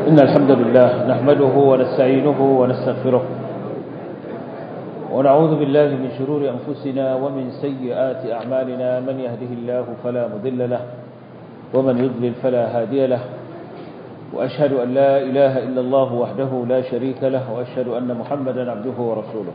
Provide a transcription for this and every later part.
إن الحمد لله نحمده ونستعينه ونستغفره ونعوذ بالله من شرور أنفسنا ومن سيئات أعمالنا من يهده الله فلا مضل له ومن يضلل فلا هادي له وأشهد أن لا إله إلا الله وحده لا شريك له وأشهد أن محمدا عبده ورسوله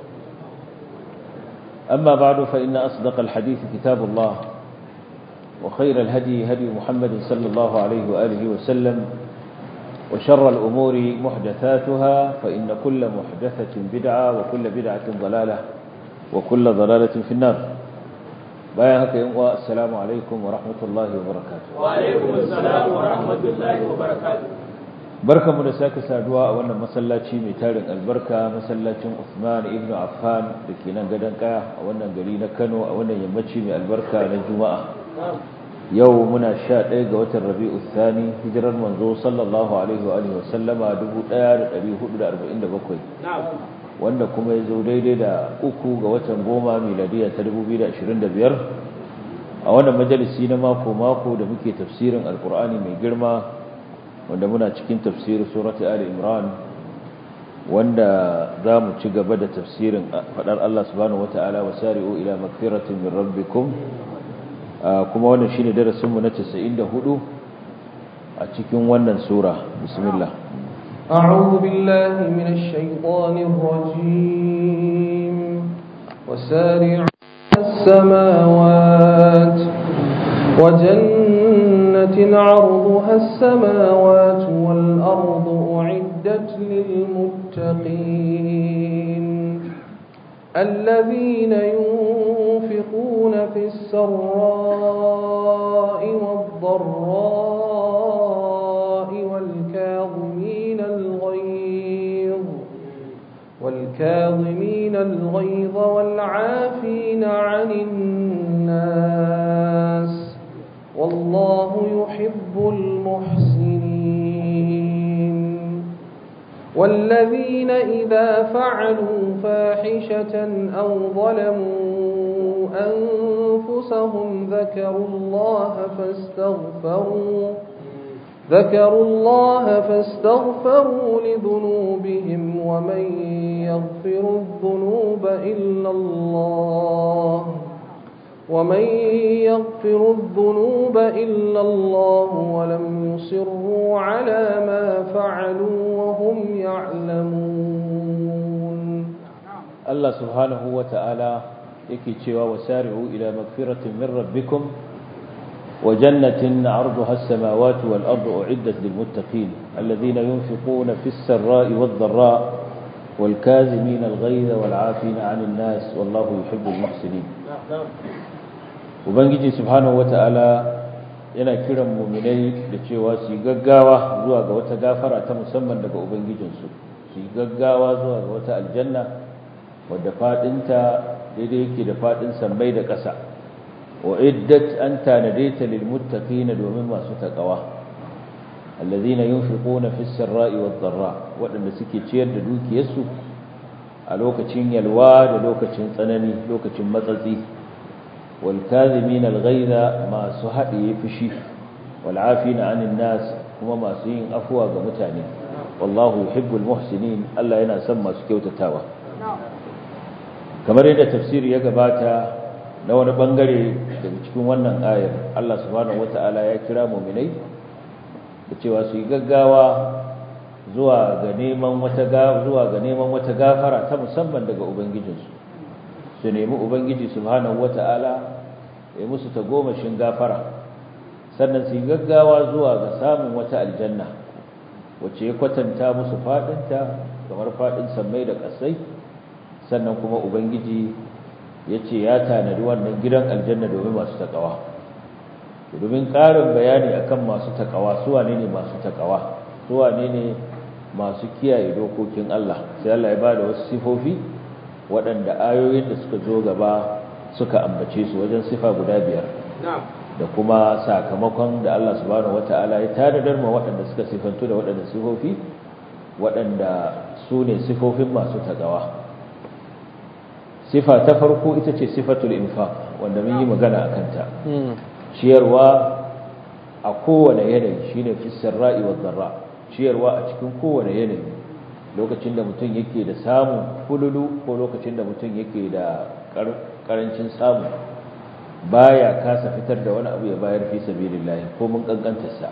أما بعد فإن أصدق الحديث كتاب الله وخير الهدي هدي محمد صلى الله عليه وآله وسلم وشر الأمور محدثاتها فإن كل محدثة بدعة وكل بدعة ضلالة وكل ضلالة في النار بايهك ينقوى السلام عليكم ورحمة الله وبركاته وعليكم السلام ورحمة الله وبركاته barka mu da sake saduwa a wannan masallaci mai tarin albarka masallacin Uthman ibn Affan da ke nan gadon kaya a wannan gari na Kano a wannan yammaci mai albarka na Juma'a yau muna sha ɗaya ga watan rabi'u thani hijirar manzo sallallahu alaihi wa alihi wasallama 1447 wanda kuma ya zo daidai da uku ga watan goma miladiya ta 2025 a wannan majalisi na mako mako da muke tafsirin alkur'ani mai girma wanda muna cikin tafsirin surati ali imran wanda za mu ci gaba da tafsirin faɗar Allah subhanahu wata'ala wasari'u ila magfiratin min rabbikum kuma wannan shine darasinmu na 94 a cikin wannan sura bismillah أعوذ بالله من الشيطان الرجيم وسارعوا السماوات وجنة عرضها السماوات والأرض أعدت للمتقين الذين ينفقون في السراء والضراء والكاظمين الغيظ والكاظمين الغيظ والعافين عن الناس والله يحب المحسنين والذين إذا فعلوا فاحشة أو ظلموا أنفسهم ذكروا الله فاستغفروا ذكروا الله فاستغفروا لذنوبهم ومن يغفر الذنوب إلا الله ومن يغفر الذنوب إلا الله ولم يصروا على ما فعلوا وهم يعلمون الله سبحانه وتعالى يكي وسارعوا إلى مغفرة من ربكم وجنة عرضها السماوات والأرض أعدت للمتقين الذين ينفقون في السراء والضراء والكاذمين الغيظ والعافين عن الناس والله يحب المحسنين ubangiji subhanahu wata'ala yana kiran muminai da cewa su yi gaggawa zuwa ga wata gafara ta musamman daga ubangijinsu su yi gaggawa zuwa ga wata aljanna wadda fadinta daidai yake da fadin sammai da ƙasa wa iddat an tanade ta lil muttaqina domin masu taqwa alladhina yunfiquna fis sarra'i wad dharra wadanda suke ciyar da dukiyarsu a lokacin yalwa da lokacin tsanani lokacin matsatsi والكاذبين الغيظ ما سحدي فشي والعافين عن الناس كما ما سين أفوى متاني والله يحب المحسنين ألا ينا سمى سكيوت التاوى kamar yadda tafsiri ya gabata na wani bangare daga cikin wannan ayar Allah subhanahu wata'ala ya kira muminai da cewa su yi gaggawa zuwa ga neman wata zuwa ga neman wata gafara ta musamman daga ubangijinsu su nemi ubangiji subhanahu wata'ala ya musu tagomashin gafara sannan su yi gaggawa zuwa ga samun wata aljanna wacce ya kwatanta musu fadinta kamar fadin sammai da kasai sannan kuma ubangiji ya ce ya tanadi wannan gidan aljanna domin masu takawa domin ƙarin bayani akan masu takawa su wane ne masu takawa su wane ne masu kiyaye dokokin Allah sai Allah ya bada wasu sifofi waɗanda ayoyin da suka zo gaba suka ambace su wajen sifa guda biyar da kuma sakamakon da Allah subhanahu wata'ala ya tanadar ma waɗanda suka sifantu da waɗanda sifofi waɗanda su ne sifofin masu tagawa sifa ta farko ita ce sifatul infaq wanda mun yi magana a kanta ciyarwa a kowane yanayi shine fi sarra'i wa dharra ciyarwa a cikin kowane yanayi lokacin da mutum yake da samu fululu ko lokacin da mutum yake da karancin samu baya kasa fitar da wani abu ya bayar fi sabilillah ko mun kankantarsa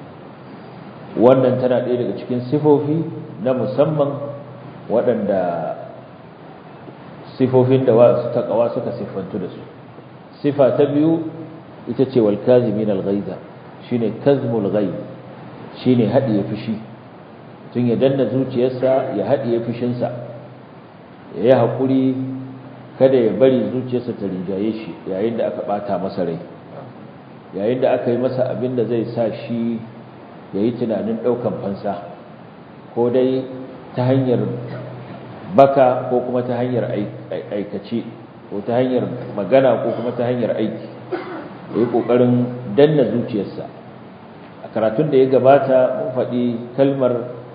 wannan tana ɗaya daga cikin sifofi na musamman waɗanda sifofin da wasu takawa suka siffantu da su sifa ta biyu ita ce wal kazimin al-ghaiza shine kazmul ghaib shine hadiye fushi tun ya danna zuciyarsa ya hadiye fushinsa ya yi hakuri kada ya bari zuciyarsa ta rinjaye shi yayin da aka bata masa rai yayin da aka yi masa abin da zai sa shi ya yi tunanin ɗaukan fansa ko dai ta hanyar baka ko kuma ta hanyar aikace ko ta hanyar magana ko kuma ta hanyar aiki da yi ƙoƙarin danna zuciyarsa a karatun da ya gabata mun faɗi kalmar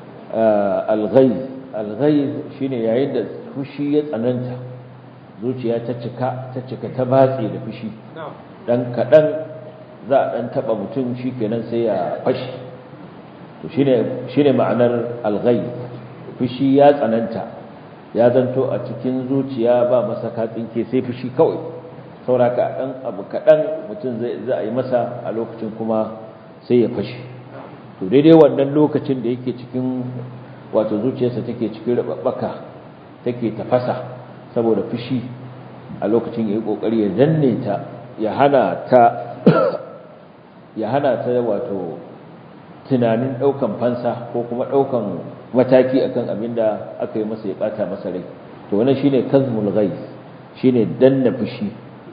alghaiz alghaiz shine yayin da fushi ya tsananta zuciya ta cika ta cika ta batse da fushi dan kaɗan za a ɗan taɓa mutum shi kenan sai ya fashi to shine ma'anar alghaiz fushi ya tsananta ya zanto a cikin zuciya ba masa katsinke sai fushi kawai sauraka ɗan abu kaɗan mutum za a yi masa a lokacin kuma sai ya fashe to daidai wannan lokacin da yake cikin wato zuciyarsa take cikin rababbaka take tafasa saboda fushi a lokacin ya yi ƙoƙari ya danne ta ya hana ta ya hana ta wato tunanin ɗaukan fansa ko kuma ɗaukan mataki akan abin da aka yi masa ya ɓata masa rai to wannan shine kazmul ghaiz shine danna fushi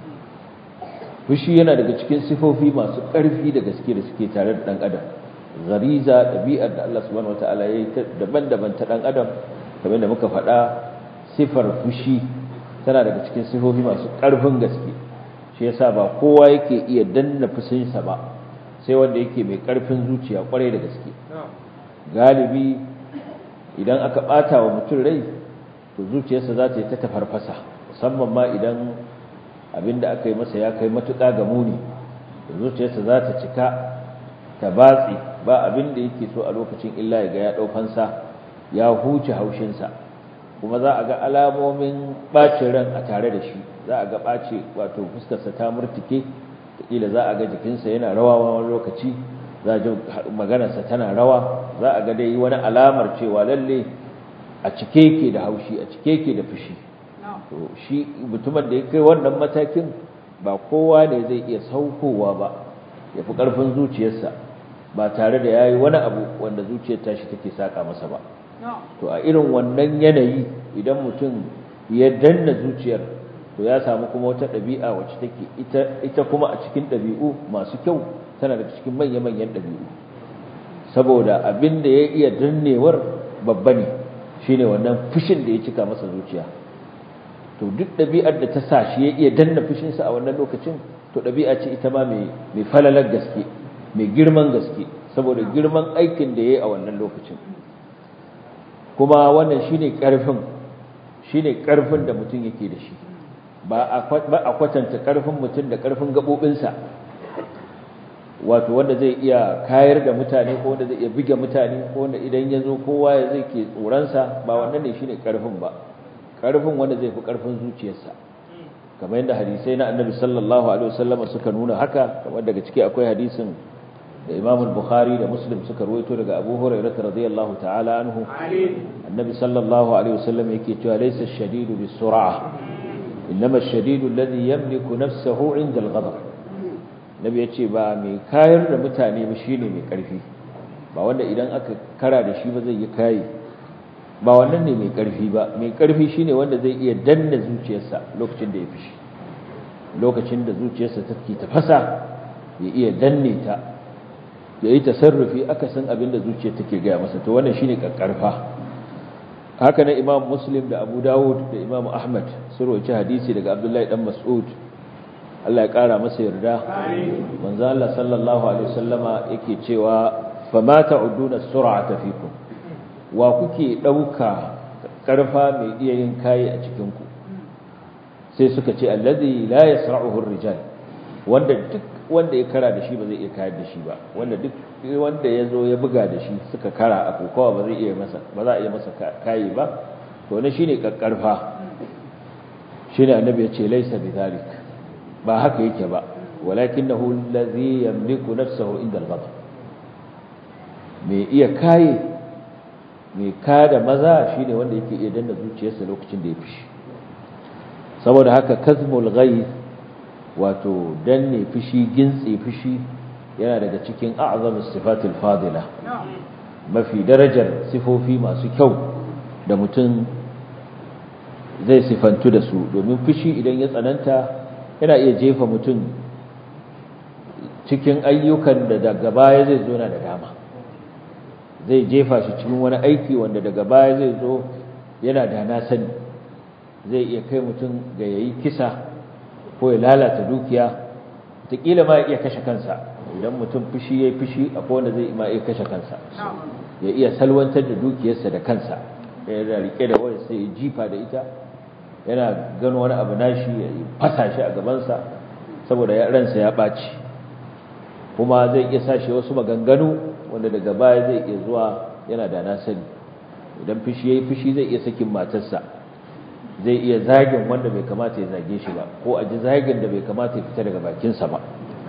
fushi yana daga cikin sifofi masu ƙarfi da gaske da suke tare da ɗan adam gariza ɗabi'ar da Allah subhanahu wataala ya yi daban-daban ta ɗan adam kamar da muka faɗa sifar fushi tana daga cikin sifofi masu ƙarfin gaske shi yasa ba kowa yake iya danna fushinsa ba sai wanda yake mai ƙarfin zuciya ƙwarai da gaske galibi idan aka ɓata wa mutum rai to zuciyarsa za ta yi ta tafarfasa musamman ma idan abinda aka yi masa ya kai matuƙa ga muni da zuciyarsa za ta cika ta batsi ba abinda yake so a lokacin illa ya ga ya ɗaufansa ya huce haushinsa kuma za a ga alamomin ɓacin ran a tare da shi za a ga ɓace wato fuskarsa ta murtuke ƙila za a ga jikinsa yana rawa wani lokaci za a ji maganarsa tana rawa za a ga dai wani alamar cewa lalle a cike ke da haushi a cike ke da fushi to shi mutumin da ya kai wannan matakin ba kowa ne zai iya saukowa ba ya fi ƙarfin zuciyarsa ba tare da ya yi wani abu wanda zuciyar tashi take saƙa masa ba to a irin wannan yanayi idan mutum ya danna zuciyar to ya samu kuma wata ɗabi'a wacce take ita, ita kuma a cikin ɗabi'u masu kyau tana da cikin manya-manyan ɗabi'u saboda abin da ya iya dannewar babba ne shine wannan fushin da ya cika masa zuciya to duk ɗabi'ar da ta sa shi ya iya danna fushinsa a wannan lokacin to ɗabi'a ce ita ma mai falalar gaske mai girman gaske saboda girman aikin da ya yi a wannan lokacin kuma wannan shine ƙarfin shine ƙarfin da mutum yake da shi ba a kwatanta ƙarfin mutum da ƙarfin gaɓoɓinsa wato wanda zai iya kayar da mutane ko wanda zai iya buge mutane ko wanda idan ya zo kowa ya zai ke tsoronsa ba wannan ne shine ƙarfin ba ƙarfin wanda zai fi ƙarfin zuciyarsa kamar yadda hadisai na annabi sallallahu alaihi wasallam suka nuna haka kamar daga ciki akwai hadisin da Imam Bukhari da Muslim suka ruwaito daga Abu Hurairah radiyallahu ta'ala anhu annabi sallallahu alaihi wasallam yake cewa laysa ash-shadidu bis-sur'ah innama ash-shadidu alladhi yamliku nafsahu 'inda al-ghadab nabi yace ba mai kayar da mutane ba shine mai karfi ba wanda idan aka kara da shi ba zai yi kai ba wannan ne mai ƙarfi ba mai ƙarfi shine wanda zai iya danna zuciyarsa lokacin da ya fishi lokacin da zuciyarsa take tafasa ya iya danne ta ya yi tasarrufi akasin abin da zuciyar take gaya masa to wannan shine ƙarƙarfa haka na imam muslim da abu dawud da imam ahmad sun roci hadisi daga abdullahi dan mas'ud Allah ya ƙara masa yarda manzo Allah sallallahu alaihi wasallama yake cewa fama ta'uduna sur'ata fikum wa kuke ɗauka ƙarfa mai iya yin kayi a cikinku sai suka ce allazi la yasra'uhu rijal wanda duk wanda ya kara da shi ba zai iya kayar da shi ba wanda duk wanda ya zo ya buga da shi suka kara a kokawa ba zai iya masa ba za a iya masa kayi ba to ne shine kakkarfa shine annabi ya ce laysa bidhalik ba haka yake ba walakinahu allazi yamliku nafsahu inda al-ghadab me iya kaye me kada maza shine wanda yake iya danna zuciyarsa lokacin da ya fishi saboda haka kazmul ghayth wato danne fushi gintse fushi yana daga cikin a'zamus sifatul fadila mafi darajar sifofi masu kyau da mutum zai sifantu da su domin fushi idan ya tsananta yana iya jefa mutum cikin ayyukan da daga baya zai zo na da dama zai jefa shi cikin wani aiki wanda daga baya zai zo yana da na sani zai iya kai mutum ga yayi kisa ko ya lalata dukiya taƙila ma ya iya kashe kansa idan mutum fushi ya yi fushi akwai wanda zai ma iya kashe kansa ya iya salwantar da dukiyarsa da kansa yana rike da wani sai ya jifa da ita yana gano wani abu nashi ya fasa shi a gabansa saboda ya ransa ya ɓaci kuma zai iya sa shi wasu maganganu wanda daga baya zai iya zuwa yana da na sani idan fushi ya yi fushi zai iya sakin matarsa zai iya zagin wanda bai kamata ya zage shi ba ko a ji zagin da bai kamata ya fita daga bakinsa ba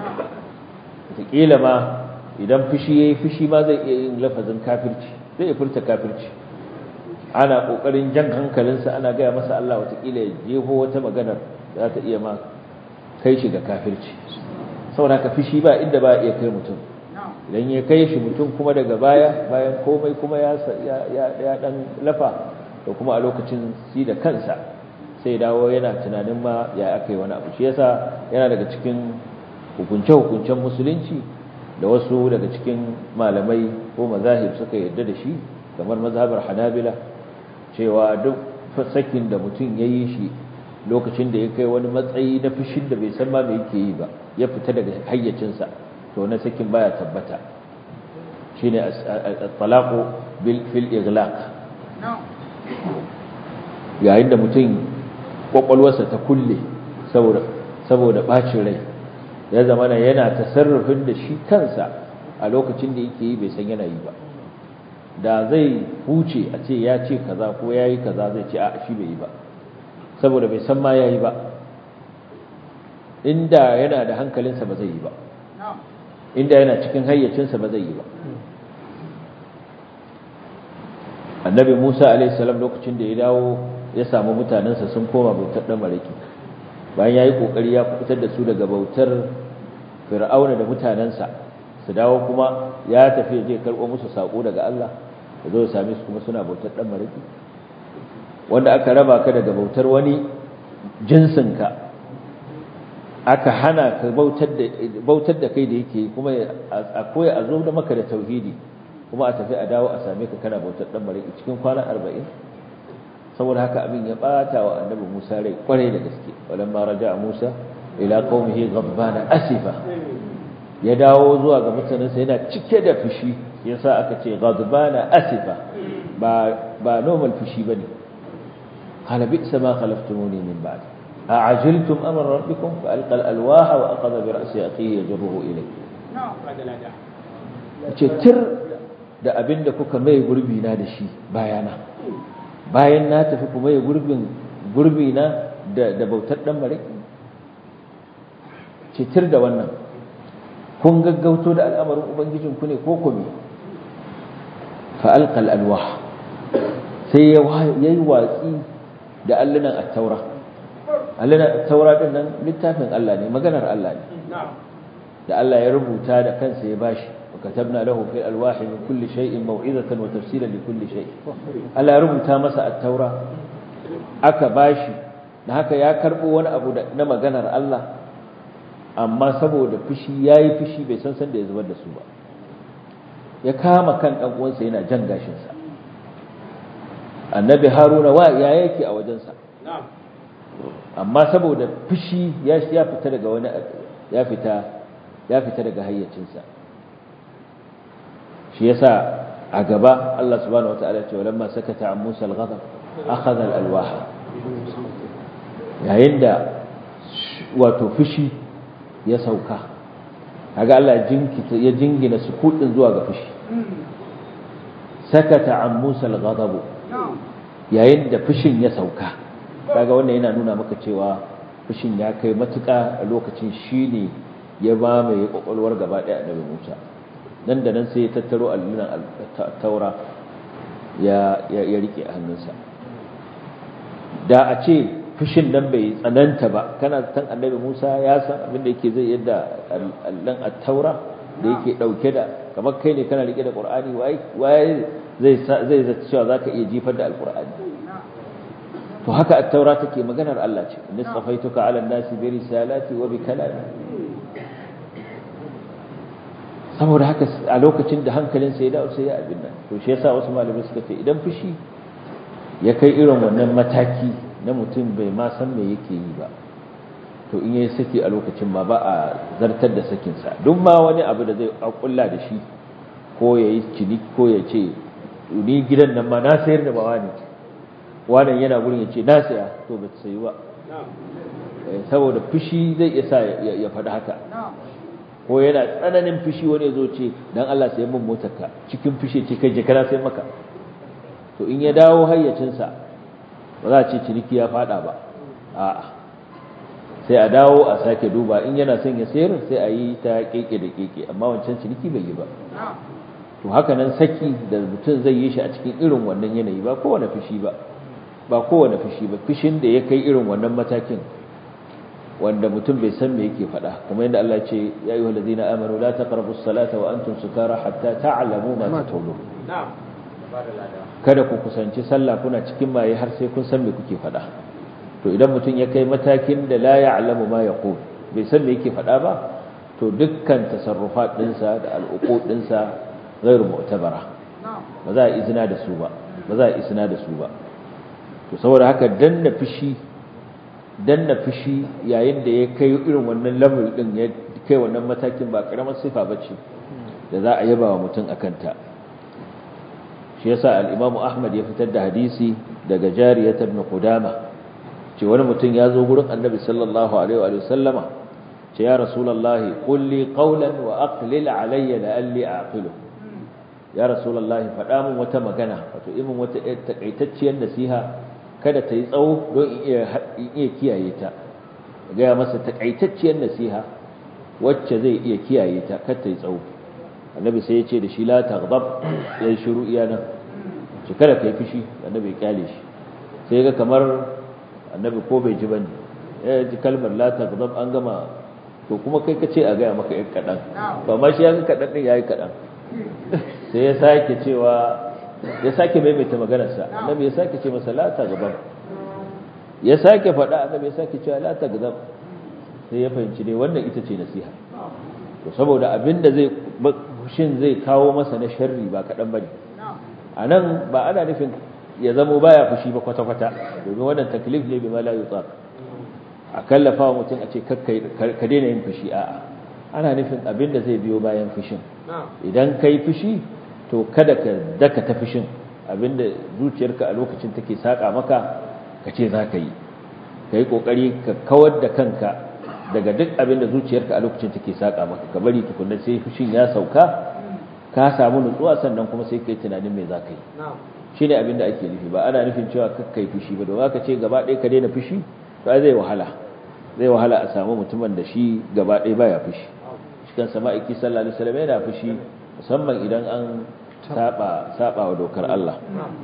wataƙila ma idan fushi ya yi fushi ma zai iya yin lafazin kafirci zai iya furta kafirci ana ƙoƙarin jan hankalinsa ana gaya masa Allah wataƙila ya jefo wata maganar za ta iya ma kai shi ga kafirci saboda haka fushi ba inda ba iya kai mutum idan ya kai shi mutum kuma daga baya bayan komai kuma ya ɗan lafa da kuma a lokacin si da kansa sai dawo yana tunanin ma ya aka yi wani abu shi yasa yana daga cikin hukunce-hukuncen musulunci da wasu daga cikin malamai ko mazahib suka yarda da shi kamar mazhabar hanabila cewa duk sakin da mutum ya yi shi lokacin da ya kai wani matsayi na fushin da bai san ma me yake yi ba ya fita daga hayyacinsa to na sakin baya tabbata shine at-talaqu bil fil ighlaq yayin da mutum kwakwalwarsa ta kulle saboda saboda bacin rai ya zama yana tasarrufin da shi kansa a lokacin da yake yi bai san yana yi ba da zai huce a ce ya ce kaza ko ya yi kaza zai ce a shi bai yi ba saboda bai san ma ya yi ba inda yana da hankalinsa ba zai yi ba inda yana cikin hayyacinsa ba zai yi ba annabi musa alaihissalam lokacin da ya dawo ya samu mutanensa sun koma bautar ɗan mariki bayan ya yi ƙoƙari ya fitar da su daga bautar fir'auna da mutanensa su dawo kuma ya tafi je karɓo musu saƙo daga allah da zo same su kuma suna bautar ɗan mariki wanda aka raba ka daga bautar wani jinsinka aka hana ka bautar da kai da yake kuma a koya a zo da maka da tauhidi kuma a tafi a dawo a same ka kana bautar dan mariki cikin kwana 40 saboda haka abin ya bata wa annabi Musa rai kwarai da gaske walamma raja'a Musa ila qaumihi ghadbana asifa ya dawo zuwa ga mutanensa yana cike da fushi yasa aka ce ghadbana asifa ba ba normal fushi bane qala bi'sa ma khalaftumuni min ba'di أعجلتم أمر ربكم فألقى الألواح وأخذ برأس أخيه يجره إليه tir da abin da kuka mai gurbi na da shi bayana bayan na tafi kuma ya gurbin gurbi na da bautar dan mariki tir da wannan kun gaggauto da al'amarin ubangijin ku ne ko kuma fa alqal alwah sai ya yi watsi da allunan at-taura allunan at-taura din nan littafin Allah ne maganar Allah ne da Allah ya rubuta da kansa ya bashi وكتبنا له في الألواح من كل شيء موعظة وتفسيرا لكل شيء ألا ربطا مسا التوراة aka bashi da haka ya karbo wani abu na maganar Allah amma saboda fushi yayi fushi bai san san da ya zubar da su ba ya kama kan dan uwansa yana jan gashin sa annabi haruna wa ya yake a wajensa amma saboda fushi ya ya fita daga wani ya fita ya fita daga hayyacinsa shi yasa a gaba Allah subhanahu wataala ya ce walamma sakata an Musa al-ghadab akhadha al-alwaha yayin da wato fushi ya sauka kaga Allah jinkita ya jingina sukudin zuwa ga fushi sakata an Musa al-ghadab yayin da fushin ya sauka kaga wannan yana nuna maka cewa fushin ya kai matuƙa a lokacin shine ya ba mai kwakwalwar gaba ɗaya annabi Musa nan da nan sai ya tattaro allunan taura ya ya rike a hannunsa da a ce fushin nan bai tsananta ba kana san annabi Musa ya san abin da yake zai yadda allon at-taura da yake dauke da kamar kai ne kana rike da Qur'ani wai wai zai zai zata cewa zaka iya jifar da al-Qur'ani to haka at-taura take maganar Allah ce nisfaituka 'ala an-nasi bi risalati wa bi kalami saboda haka a lokacin da hankalin sai ya dawo sai ya abin nan to shi yasa wasu malamai suka ce idan fushi ya kai irin wannan mataki na mutum bai ma san me yake yi ba to in yayi saki a lokacin ma ba a zartar da sakinsa duk ma wani abu da zai akulla da shi ko yayi cini ko ya ce ni gidan nan ma na sayar da bawa ne wannan yana gurin ya ce na saya to ba sayi ba saboda fushi zai iya sa ya faɗi haka ko yana tsananin fushi wani zo ce dan Allah sai mun motarka cikin fushi ce kai je kana sai maka to in ya dawo hayyacinsa ba za a ce ciniki ya fada ba a'a sai a dawo a sake duba in yana son ya sayar sai a yi ta keke da keke amma wancan ciniki bai yi ba to haka nan saki da mutum zai yi shi a cikin irin wannan yanayi ba kowane fushi ba ba kowane fushi ba fushin da ya kai irin wannan matakin wanda mutum bai san me yake faɗa kuma yadda Allah ce ya ayyuhal ladina amanu la taqrabus salata wa antum sukara hatta ta'lamu ma taqulun kada ku kusanci sallah kuna cikin maye har sai kun san me kuke faɗa to idan mutum ya kai matakin da la ya'lamu ma yaqul bai san me yake faɗa ba to dukkan tasarrufat dinsa da al'uqud dinsa ghairu mu'tabara ba za a izina da su ba ba za a izina da su ba to saboda haka danna fushi danna fushi yayin da ya kai irin wannan level din ya kai wannan matakin ba karamar sifa bace da za a yaba wa mutum akanta shi yasa al-Imam Ahmad ya fitar da hadisi daga Jariyat ibn Qudama ce wani mutum ya zo gurin Annabi sallallahu alaihi wa sallama ce ya Rasulullahi qul li qawlan wa aqlil alayya la'alli a'qilu ya Rasulullahi faɗa min wata magana wato imin wata takaitacciyar nasiha kada ta yi tsawo don in iya kiyaye ta gaya masa takaitacciyar nasiha wacce zai iya kiyaye ta kar ta yi tsawo annabi sai ya ce da shi la taghdab ya yi shiru iya nan shi kada ka yi fushi annabi ya kyale shi sai ga kamar annabi ko bai ji bane ya ji kalmar la taghdab an gama to kuma kai ka ce a gaya maka yan kaɗan ba ma shi ya ga kaɗan ɗin ya yi kaɗan sai ya sake cewa ya sake maimaita maganarsa annabi ya sake ce masa la taghdab ya sake faɗa annabi ya sake cewa la taghdab sai ya fahimci ne wannan ita ce nasiha to saboda abinda zai shin zai kawo masa na sharri ba kaɗan bane a nan ba ana nufin ya zamo baya fushi ba kwata-kwata domin wannan taklif ne bima la yutaq a kallafa wa mutum a ce ka daina yin fushi a'a ana nufin abinda zai biyo bayan fushin idan kai fushi to kada ka daka ta fushin abinda zuciyarka a lokacin take saka maka ka ce za ka yi ka yi ƙoƙari ka kawar da kanka daga duk abinda zuciyarka a lokacin take saka maka ka bari tukunna sai fushin ya sauka ka samu nutsuwa sannan kuma sai ka yi tunanin me za ka yi shi ne abinda ake nufi ba ana nufin cewa kakka yi fushi ba domin ka ce gaba ɗaya ka daina fushi to zai wahala zai wahala a samu mutumin da shi gaba ɗaya baya fushi shi kan sama iki sallallahu alaihi wasallam yana fushi musamman idan an saba saba wa dokar Allah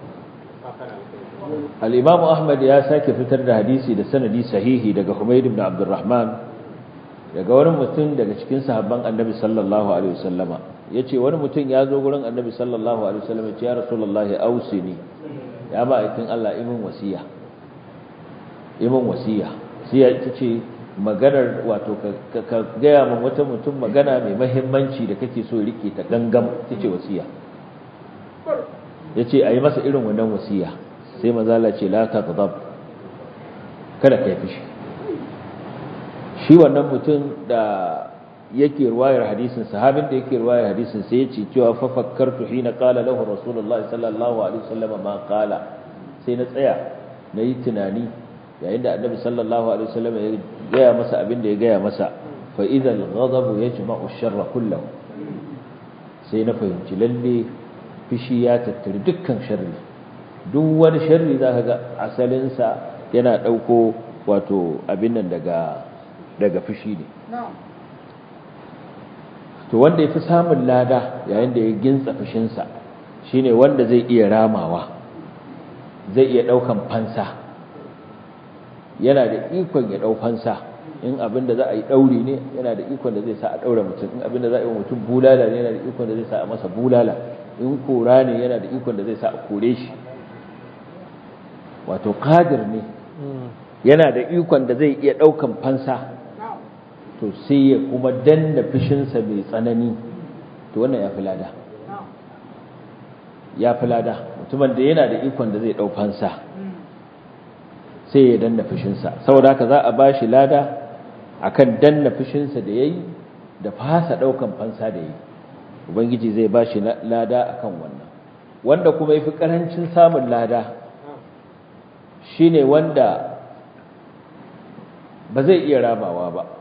al-Imam Ahmad ya sake fitar da hadisi da sanadi sahihi daga Humayd ibn Abdurrahman daga wani mutum daga cikin sahabban Annabi sallallahu alaihi wasallama yace wani mutum ya zo gurin Annabi sallallahu alaihi wasallam ya ce ya Rasulullahi ausini ya ba aikin Allah imin wasiya imin wasiya sai ita ce maganar wato ka gaya min wata mutum magana mai mahimmanci da kake so rike ta gangam ita ce wasiya ya ce a yi masa irin wannan wasiya sai mazala ce la ta gudab kada ka yi fushi shi wannan mutum da yake ruwayar hadisin sahabin da yake ruwayar hadisin sai ya ce cewa fa fakkartu hina qala lahu rasulullahi sallallahu alaihi wasallam ma qala sai na tsaya na yi tunani yayin da annabi sallallahu alaihi wasallam ya gaya masa abin da ya gaya masa fa idha al-ghadab yajma'u ash-sharra kullahu sai na fahimci lalle fishi ya tattari dukkan sharri duk wani sharri zaka ga asalin sa yana dauko wato abin nan daga daga fishi ne to wanda yafi samun lada yayin da ya gintsa fishin sa shine wanda zai iya ramawa zai iya daukan fansa yana da ikon ya dau fansa in abin da za a yi dauri ne yana da ikon da zai sa a daura mutum in abin da za a yi mutum bulala ne yana da ikon da zai sa a masa bulala in kora ne yana da ikon da zai sa a kore shi wato qadir ne yana da ikon da zai iya daukan fansa to sai ya kuma danna fishinsa mai tsanani to wannan ya fi lada ya fi lada mutumin da yana da ikon da zai dau fansa sai ya danna fushinsa saboda haka za a ba shi lada akan danna fushinsa da yayi da fasa daukan fansa da yayi ubangiji zai ba shi lada akan wannan wanda kuma yafi karancin samun lada shine wanda ba zai iya ramawa ba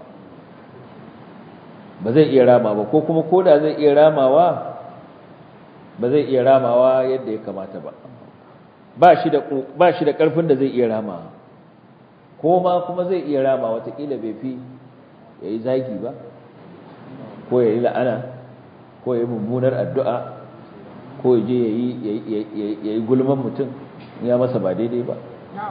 ba zai iya rama ba ko kuma koda zai iya ramawa ba zai iya ramawa yadda ya kamata ba ba shi da ba shi da karfin da zai iya ramawa ko ma kuma zai iya rama watakila bai fi ya yi zagi ba ko ya yi la'ana ko ya yi mummunar addu'a ko ya je ya yi gulman mutum ya masa ba daidai ba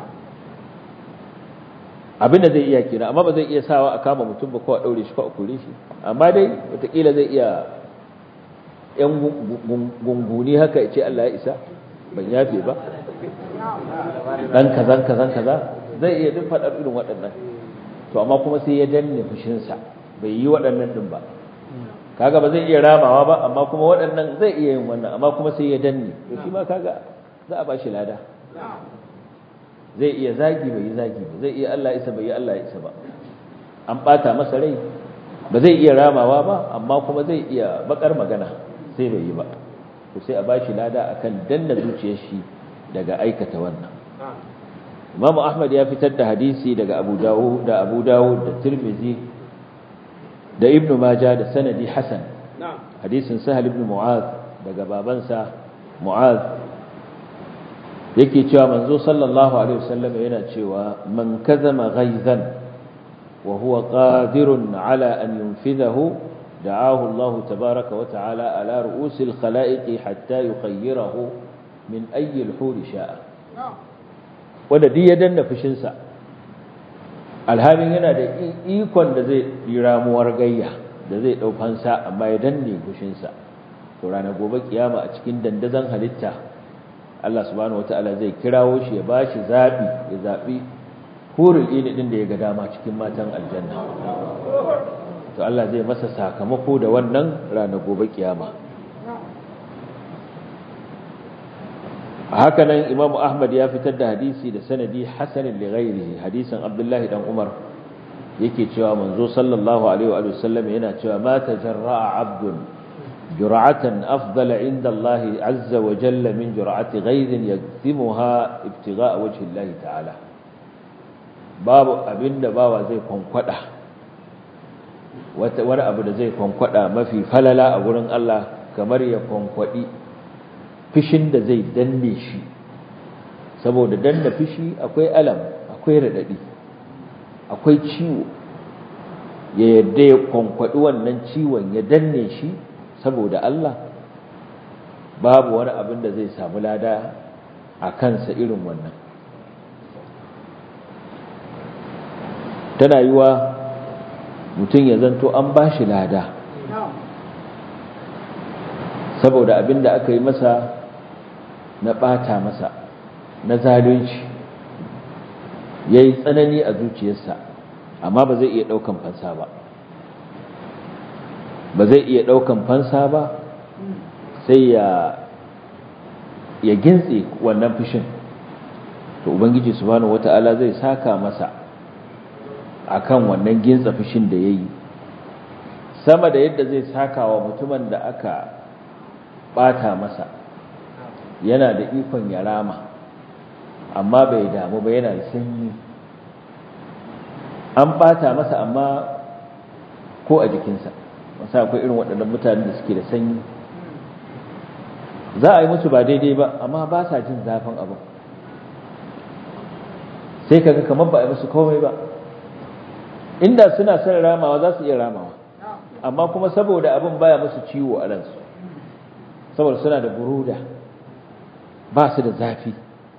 abinda zai iya kira amma ba zai iya sawa a kama mutum ba ko a ɗaure shi ko a kure shi amma dai watakila zai iya yan gunguni haka ya ce Allah ya isa ban yafe ba ɗan kazan kazan kaza zai iya duk faɗar irin waɗannan to amma kuma sai ya danne fushinsa bai yi waɗannan ɗin ba kaga ba zai iya ramawa ba amma kuma waɗannan zai iya yin wannan amma kuma sai ya danne to shi ma kaga za a ba shi lada zai iya zagi bai yi zagi ba zai iya Allah isa bai yi Allah isa ba an ɓata masa rai ba zai iya ramawa ba amma kuma zai iya bakar magana sai bai yi ba to sai a ba shi lada akan danna zuciyar shi daga aikata wannan Imam Ahmad ya fitar da hadisi daga Abu Dawud da Abu Dawud da Tirmidhi da Ibn Majah da sanadi Hasan hadisin Sahal ibn Mu'adh daga babansa Mu'adh yake cewa manzo sallallahu alaihi wasallam yana cewa man kazama ghaizan wa huwa qadirun ala an yunfidhahu da'ahu Allah tabaaraka wa ta'ala ala ru'usil khalaiqi hatta yukhayyirahu min ayyi al-huri sha'a wanda duk ya danna fushinsa alhalin yana da ikon da zai yi ramuwar gayya da zai ɗaukansa amma ya danne fushinsa to ranar gobe kiyama a cikin dandazon halitta Allah subhanahu wata'ala zai kirawo shi ya bashi zaɓi ya zaɓi hurul ini ɗin da ya ga dama cikin matan aljanna to Allah zai masa sakamako da wannan ranar gobe kiyama haka nan imam ahmad ya fitar da hadisi da sanadi hasanin li ghairihi hadisin abdullahi dan umar yake cewa manzo sallallahu alaihi wa sallam yana cewa ma tajarra'a abdun jur'atan afdala inda Allah azza wa jalla min jur'ati ghairin yaktimuha ibtigha'a wajhi Allah ta'ala babu abinda bawa zai kwankwada wata wani abu da zai kwankwada mafi falala a gurin Allah kamar ya kwankwadi fishin da zai danne shi saboda danna fishi akwai alam akwai radadi akwai ciwo ya yadda ya kwankwaɗi wannan ciwon ya danne shi saboda Allah babu wani abin da zai samu lada a kansa irin wannan tana yiwa mutum ya zanto an ba shi lada saboda abin da aka yi masa na ɓata masa na zalunci ya yi tsanani a zuciyarsa amma ba zai iya ɗaukan fansa ba ba zai iya ɗaukan fansa ba sai ya ya gintse wannan fushin to ubangiji subhanahu wata'ala zai saka masa akan wannan gintsa fushin da yayi sama da yadda zai saka wa mutumin da aka bata masa yana da ikon ya rama amma bai damu ba yana da sanyi an bata masa amma ko a jikinsa wasu akwai irin waɗannan mutanen da suke da sanyi za a yi musu ba daidai ba amma ba sa jin zafin abin sai kaga kamar ba a yi musu komai ba inda suna son ramawa za su iya ramawa amma kuma saboda abin baya musu ciwo a ransu saboda suna da buruda ba su da zafi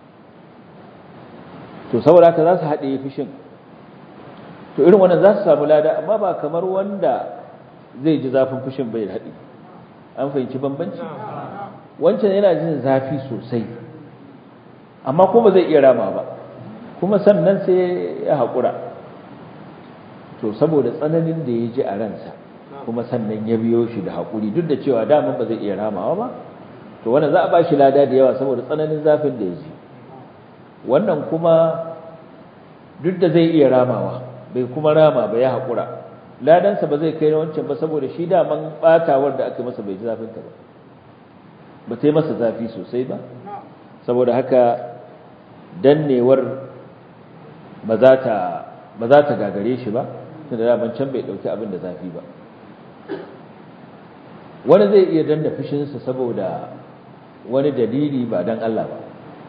to saboda haka za su haɗe fushin to irin wannan za su samu lada amma ba kamar wanda zai ji zafin fushin bai haɗe an fahimci bambanci wancan yana jin zafi sosai amma kuma zai iya rama ba kuma sannan sai ya haƙura to saboda tsananin da ya ji a ransa kuma sannan ya biyo shi da haƙuri duk da cewa daman ba zai iya ramawa ba to wannan za a ba shi lada da yawa saboda tsananin zafin da ya ji wannan kuma duk da zai iya ramawa bai kuma rama ba ya haƙura ladansa ba zai kai na wancan ba saboda shi daman ɓatawar da aka masa bai ji zafinta ba ba ta yi masa zafi sosai ba saboda haka dannewar ba za ta gagare shi ba tunda daman can bai ɗauki abin da zafi ba wani zai iya danna fushinsa saboda wani dalili ba don Allah ba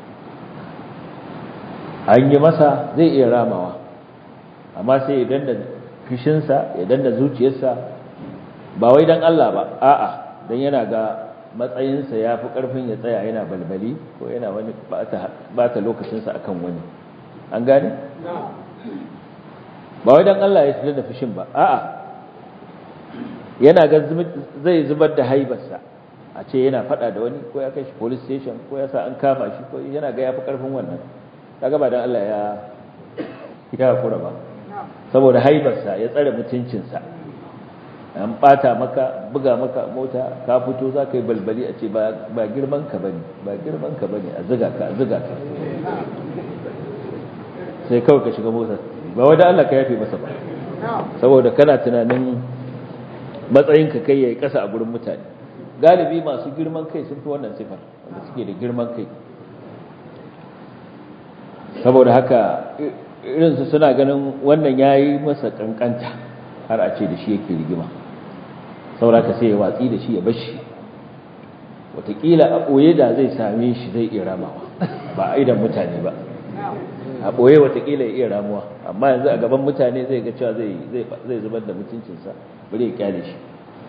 an yi masa zai iya ramawa amma sai ya danna fushinsa ya danna zuciyarsa ba wai don Allah ba a'a don yana ga matsayinsa ya fi ƙarfin ya tsaya yana balbali ko yana wani ba ta lokacinsa akan wani an gane? ba wai don Allah ya danna fushin ba a'a yana ga zai zubar da haibarsa a ce yana fada da wani ko ya kai shi police station ko ya sa an kama shi ko yana ga ya fi ƙarfin wannan kaga ba don Allah ya ya kura ba saboda haibarsa ya tsare mutuncinsa an bata maka buga maka mota ka fito za ka yi balbali a ce ba girman ka bane ba girman ka bane a ziga ka a ziga ka sai kawai ka shiga mota ba wadda Allah ka yafe masa ba saboda kana tunanin matsayin ka kai yayi kasa a gurin mutane galibi masu girman kai sun fi wannan sifar wanda suke da girman kai saboda haka irinsu suna ganin wannan ya yi masa kankanta har a ce da shi yake rigima sauraka sai ya watsi da shi ya bashi watakila a ɓoye da zai same shi zai iya ramawa ba a idan mutane ba a ɓoye watakila ya iya ramuwa amma yanzu a gaban mutane zai ga cewa zai zubar da mutuncinsa bari ya kyale shi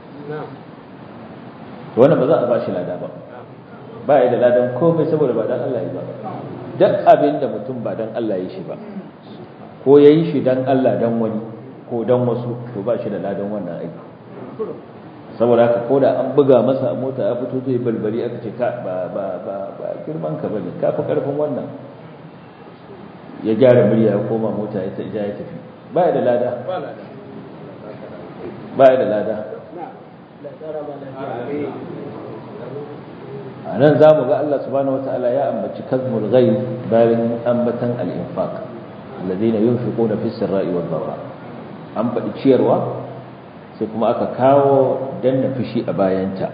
wannan ba za a ba shi lada ba ba ya da ladan komai saboda ba dan Allah ya ba duk abin da mutum ba dan Allah ya shi ba ko ya yi shi dan Allah dan wani ko dan wasu to ba shi da ladan wannan aiki saboda haka ko da an buga masa a mota ya fito zai balbali aka ce ka ba ba ba ba girman ka bane ka fi karfin wannan ya gyara murya ya koma mota ya ja ya tafi ba ya da lada ba ya da lada a nan za mu ga Allah subhanahu wata'ala ya ambaci kazmul ghaib bayan ambatan al-infaq alladhina yunfiquna fi sirra'i wal dharra an faɗi ciyarwa sai kuma aka kawo danna fushi a bayanta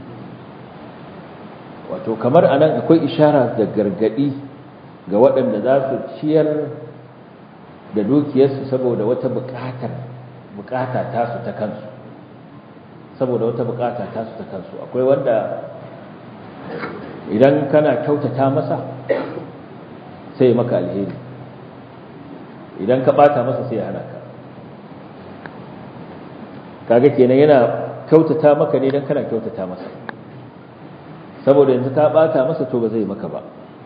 wato kamar anan akwai ishara da gargadi ga waɗanda za su ciyar da dukiyarsu saboda wata buƙatar buƙata tasu ta kansu saboda wata buƙata tasu ta kansu akwai wanda idan kana kyautata masa sai maka alheri idan ka bata masa sai ya hana ka kaga kenan yana kyautata maka ne idan kana kyautata masa saboda yanzu ka bata masa to ba zai maka ba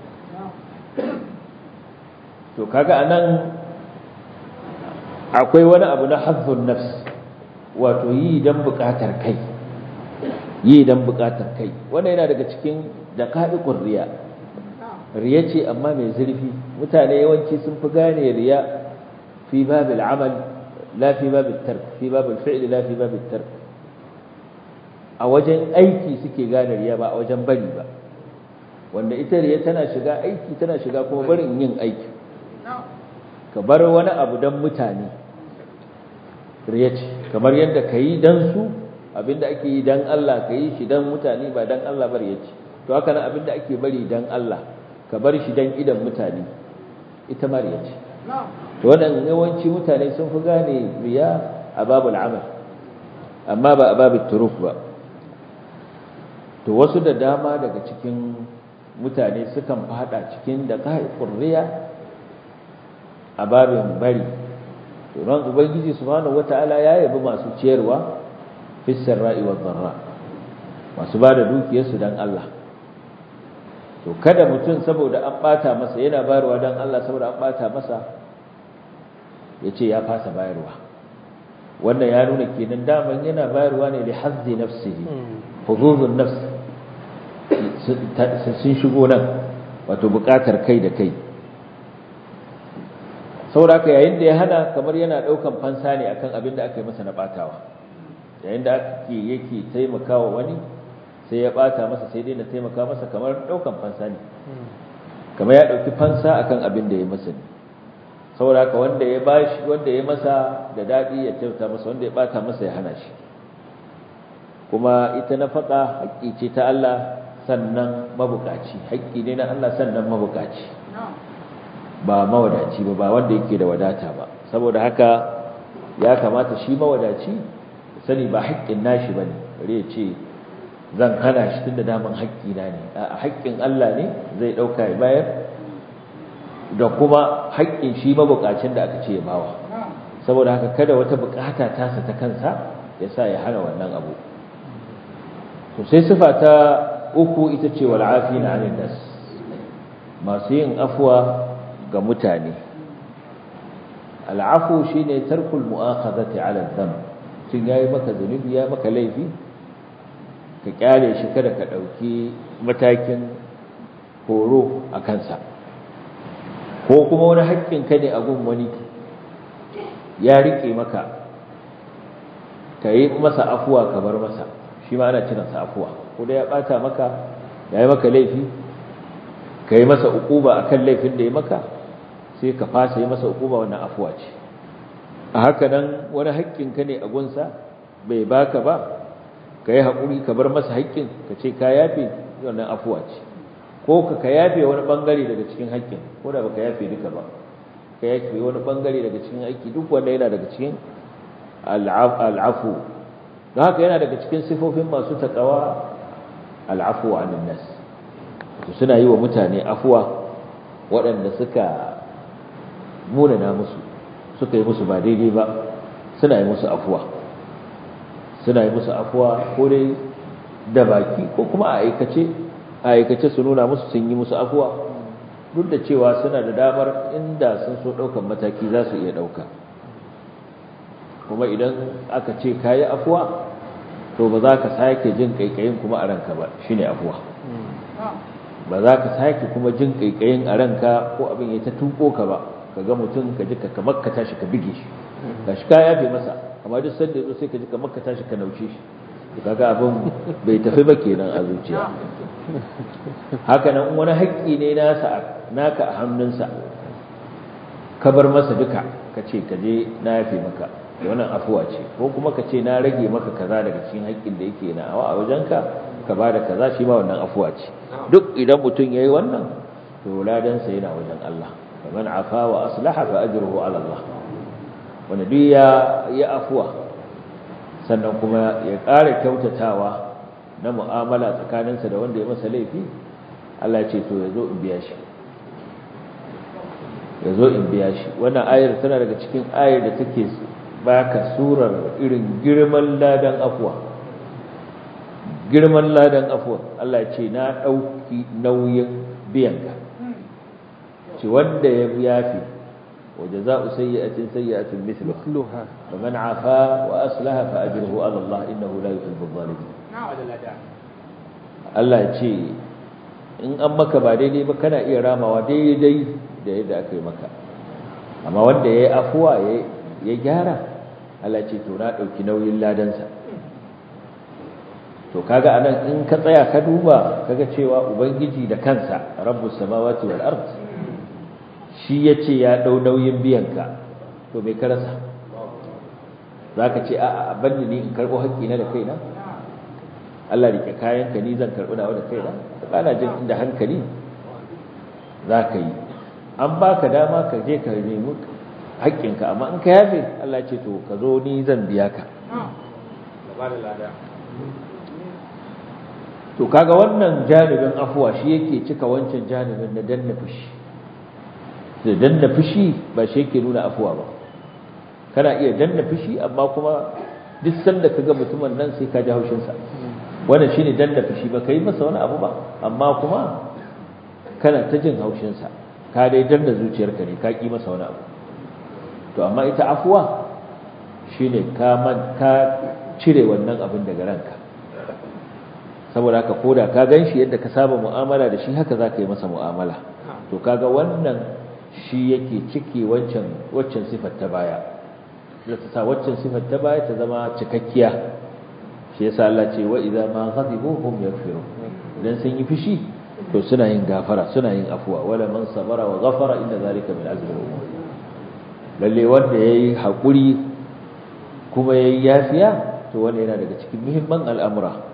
to kaga anan akwai wani abu na hazzun nafs wato yi dan bukatar kai yi dan bukatar kai wannan yana daga cikin daqa'iqur riya riya ce amma mai zurfi mutane yawanci sun fi gane riya fi babil amal la fi babil tark fi babil fi'l la fi babil tark a wajen aiki suke gane riya ba a wajen bari ba wanda ita riya tana shiga aiki tana shiga kuma barin yin aiki ka bar wani abu dan mutane riya ce kamar yadda ka yi dan su abinda ake yi dan Allah ka yi shi dan mutane ba dan Allah bari ya ce to haka nan abinda ake bari dan Allah ka bar shi dan idan mutane ita mariya ce to wannan yawanci mutane sun fi gane riya a babul amal amma ba a babin turuf ba to wasu da dama daga cikin mutane sukan fada cikin da ƙurriya a babin bari domin ubangiji subhanahu wata'ala ya yabi masu ciyarwa fissar ra'i wa zarra masu ba da dukiyarsu don Allah to kada mutum saboda an bata masa yana bayarwa don Allah saboda an bata masa ya ce ya fasa bayarwa wannan ya nuna kenan daman yana bayarwa ne da hazzi nafsihi huzuzun nafs sun shigo nan wato bukatar kai da kai saboda yayin da ya hana kamar yana daukan fansa ne akan abin da aka yi masa na batawa yayin da ake yake taimakawa wani sai ya bata masa sai dai na taimaka masa kamar daukan fansa ne kamar ya dauki fansa akan abin da ya masa ne saboda haka wanda ya bashi wanda ya masa da dadi ya tauta masa wanda ya bata masa ya hana shi kuma ita nafaka haƙƙi ce ta Allah sannan mabukaci haƙƙi ne na Allah sannan mabukaci ba mawadaci ba ba wanda yake da wadata ba saboda haka ya kamata shi mawadaci sani ba haƙƙin nashi bane bare ya ce zan hana shi tunda daman haƙƙi na ne a haƙƙin Allah ne zai dauka ya bayar da kuma haƙƙin shi mabukacin da aka ce ya bawa saboda haka kada wata bukata tasa ta kansa ya sa ya hana wannan abu to sai sifa ta uku ita ce wal afina 'anil nas masu yin afwa ga mutane al'afu shine tarkul mu'akhadhati 'ala dhanb tun yayi maka zunubi ya maka laifi ka kyale shi kada ka dauki matakin horo a kansa ko kuma wani haƙƙin ka ne a gun wani ya rike maka ka yi masa afuwa ka bar masa shi ma ana kiransa afuwa ko da ya bata maka ya yi maka laifi ka yi masa ukuba akan laifin da ya maka sai ka fasa yi masa ukuba wannan afuwa ce a haka nan wani haƙƙinka ne a gunsa bai baka ba ka yi haƙuri ka bar masa haƙƙin ka ce ka yafe wannan afuwa ce ko ka ka yafe wani ɓangare daga cikin haƙƙin ko da baka yafe duka ba ka yafe wani ɓangare daga cikin haƙƙi duk wanda yana daga cikin al'afu don haka yana daga cikin sifofin masu taƙawa al'afu wa nas suna yi wa mutane afuwa waɗanda suka munana musu suka yi musu ba daidai ba suna yi musu afuwa suna yi musu afuwa ko dai da baki ko kuma a aikace a aikace su nuna musu sun yi musu afuwa duk da cewa suna da damar inda sun so ɗaukan mataki za su iya ɗauka kuma idan aka ce ka yi afuwa to ba za ka sake jin ƙaiƙayin kuma a ranka ba shi ne afuwa ba za ka sake kuma jin ƙaiƙayin a ranka ko abin ya ta tuko ka ba ka ga mutum ka ji ka kamar ka tashi ka bige shi ga shi ka yafe masa amma duk sanda yazo sai ka ji kamar ka tashi ka nauce shi to kaga abin bai tafi ba kenan a zuciya haka nan wani haƙƙi ne nasa naka a hannunsa ka bar masa duka ka ce ka je na yafe maka da wannan afuwa ce ko kuma ka ce na rage maka kaza daga cikin haƙƙin da yake na awa a wajenka ka ba da kaza shi ma wannan afuwa ce duk idan mutum yayi wannan to ladansa yana wajen Allah faman afa wa aslaha fa ajruhu ala Allah wanda duk ya ya afuwa sannan kuma ya ƙara kyautatawa na mu'amala tsakaninsa da wanda ya masa laifi Allah ya ce to yazo in biya shi yazo in biya shi wannan ayar tana daga cikin ayar da take baka surar irin girman ladan afuwa girman ladan afuwa Allah ya ce na dauki nauyin biyanka ce wanda ya yafi wa jazaa'u sayyi'atin sayyi'atun mithluha faman 'afa wa aslaha fa ajruhu 'ala Allah innahu la yuhibbu adh-dhalimin Allah ya ce in an maka ba daidai ba kana iya ramawa daidai da yadda aka yi maka amma wanda ya yi afuwa ya gyara Allah ce to na ɗauki nauyin ladansa to kaga anan in ka tsaya ka duba kaga cewa ubangiji da kansa rabbus samawati wal ard shi yace ya dau nauyin biyanka to me ka rasa zaka ce a'a banni ni in karbo haƙƙi na da kaina Allah rike kayanka ni zan karbi nawa da kaina kana jin inda hankali zaka yi an baka dama ka je ka nemi haƙƙinka amma in ka yafe Allah ce to ka zo ni zan biya ka to kaga wannan janibin afuwa shi yake cika wancan janibin na danna fushi da danna fushi ba shi yake nuna afuwa ba kana iya danna fushi amma kuma duk sanda kaga mutumin nan sai ka ji haushin sa wannan shine danna fushi ba kai masa wani abu ba amma kuma kana ta jin haushin sa ka dai danna zuciyarka ne ka ki masa wani abu to amma ita afuwa shine ka man ka cire wannan abin daga ranka saboda haka koda ka ganshi yadda ka saba mu'amala da shi haka zaka yi masa mu'amala to kaga wannan shi yake cike wancan waccan sifar ta baya da ta sa waccan sifar ta baya ta zama cikakkiya shi yasa Allah ce wa idza ma ghadibu hum yaghfiru idan sun yi fishi to suna yin gafara suna yin afuwa wala man sabara wa ghafara inna zalika min azmi al-umur lalle wanda yayi hakuri kuma yayi yafiya to wanda yana daga cikin muhimman al'amura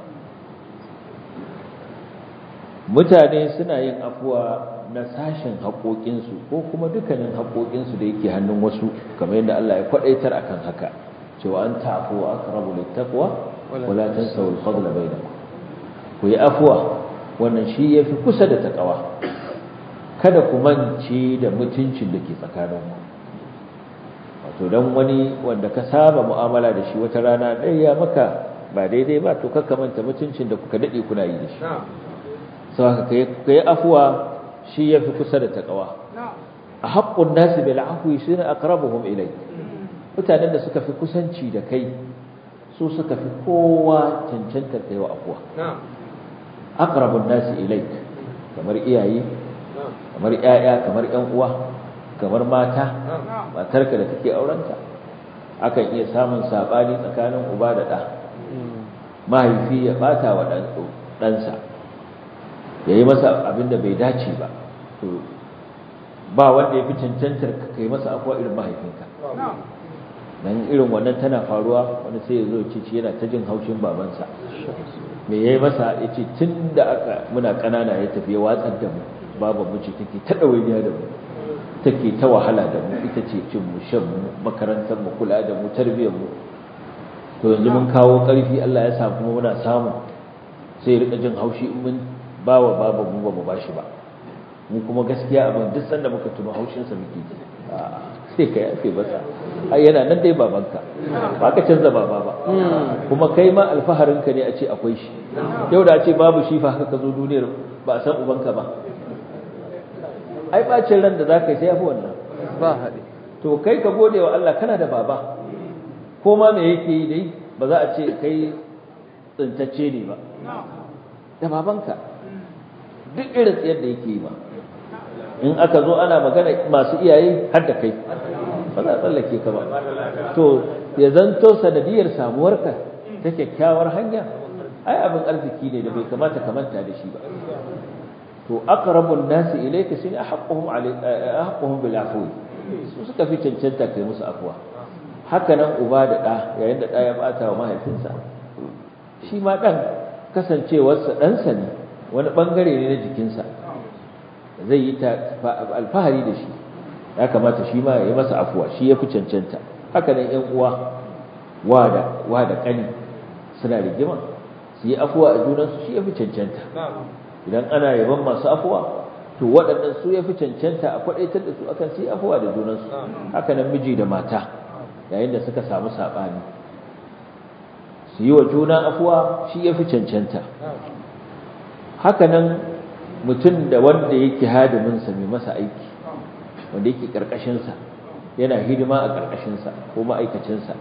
mutane suna yin afuwa na sashen haƙoƙinsu ko kuma dukkanin haƙoƙinsu da yake hannun wasu kamar yadda Allah ya kwaɗaitar akan haka cewa an ta'afu wa aqrabu littaqwa wa la tansaw al-fadla bainakum ku yi afuwa wannan shi yafi kusa da takawa kada ku mance da mutuncin da ke tsakaninku wato dan wani wanda ka saba mu'amala da shi wata rana ɗaya maka ba daidai ba to kakka manta mutuncin da kuka dade kuna yi da shi sau haka ka yi afuwa shi ya fi kusa da taƙawa a haƙƙun nasi bil afwi shi ne aqrabuhum ilai mutanen da suka fi kusanci da kai su suka fi kowa cancantar kai wa afuwa aqrabun nasi ilai kamar iyaye kamar ƴaƴa kamar ƴan uwa kamar mata matarka da kake aurenta akan iya samun sabani tsakanin uba da ɗa mahaifi ya bata wa ɗansa ya yi masa abin da bai dace ba to ba wanda ya fi cancantar ka kai masa afuwa irin mahaifinka dan irin wannan tana faruwa wani sai ya zo ce ci yana ta jin haushin babansa me yayi masa ya ce tun da aka muna ƙanana ya tafi ya watsar da mu baban mu ce take ta ɗawainiya da mu take ta wahala da mu ita ce cin mu shan mu makarantar mu kula da mu tarbiyyar mu to yanzu mun kawo ƙarfi Allah ya sa kuma muna samu sai ya rika jin haushi in mun ba wa babu mu ba mu ba shi ba mu kuma gaskiya abin duk sanda muka tuno haushinsa muke ji sai ka yafe masa ai yana nan dai babanka ba ka canza baba ba kuma kai ma alfaharinka ne a ce akwai shi yau da a ce babu shi fa haka ka zo duniyar ba a san ubanka ba ai bacin ran da za ka yi sai yafi wannan ba haɗe to kai ka gode wa Allah kana da baba ko ma me yake yi dai ba za a ce kai tsintacce ne ba da babanka duk irin tsayar da yake yi ba in aka zo ana magana masu iyaye har da kai ba za a tsallake ka ba to ya zanto sanadiyar samuwarka ta kyakkyawar hanya ai abin arziki ne da bai kamata ka manta da shi ba to aqrabun nasi ilayka shine ahqquhum ahqquhum bil afwi su suka fi cancanta kai musu afwa haka nan uba da ɗa yayin da ɗa ya bata wa mahaifinsa shi ma ɗan kasancewarsa ɗansa ne wani ɓangare ne na jikinsa zai yi alfahari da shi ya kamata shi ma ya yi masa afuwa shi ya fi cancanta haka nan ‘yan uwa wa da ƙani suna rigima su yi afuwa a junansu shi ya fi cancanta idan ana yaban masu afuwa to waɗannan su ya fi cancanta a kwaɗaitar da su akan su yi afuwa da junansu haka nan miji da mata yayin da suka samu saɓani su yi wa juna afuwa shi ya fi cancanta haka nan mutum da wanda yake hadiminsa mai masa aiki wanda yake ƙarƙashinsa yana hidima a ƙarƙashinsa ko ma'aikacinsa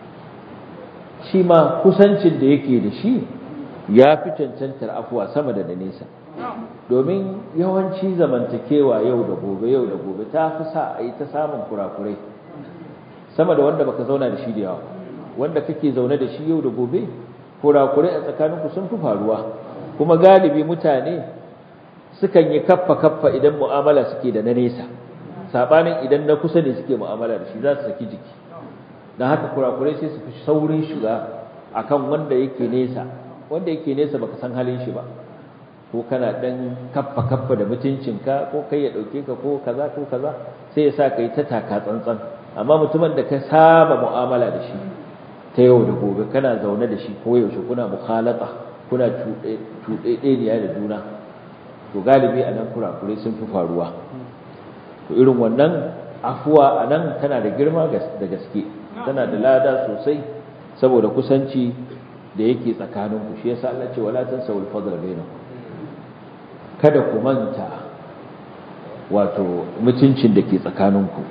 shi ma kusancin da yake da shi ya fi cancantar afuwa sama da da nesa domin yawanci zamantakewa yau da gobe yau da gobe ta fi sa a yi ta samun kurakurai sama da wanda baka zauna da shi da yawa wanda kake zaune da shi yau da gobe kurakurai a tsakaninku sun fi faruwa kuma galibi mutane sukan yi kaffa kaffa idan mu'amala suke da na nesa sabanin idan na kusa ne suke mu'amala da shi za su saki jiki don haka kurakurai sai su fi saurin shiga akan wanda yake nesa wanda yake nesa baka san halin shi ba ko kana dan kaffa kaffa da mutuncinka ko kai ya dauke ka ko kaza ko kaza sai ya sa kai ta taka tsantsan amma mutumin da ka saba mu'amala da shi ta yau da gobe kana zaune da shi ko yaushe kuna mukhalata kuna cuɗeɗeniya da juna to galibi a nan kurakurai sun fi faruwa to irin wannan afuwa a nan tana da girma da gaske tana da lada sosai saboda kusanci da yake tsakaninku shi yasa Allah ce wala tansawul fadl bainakum kada ku manta wato mutuncin da ke tsakaninku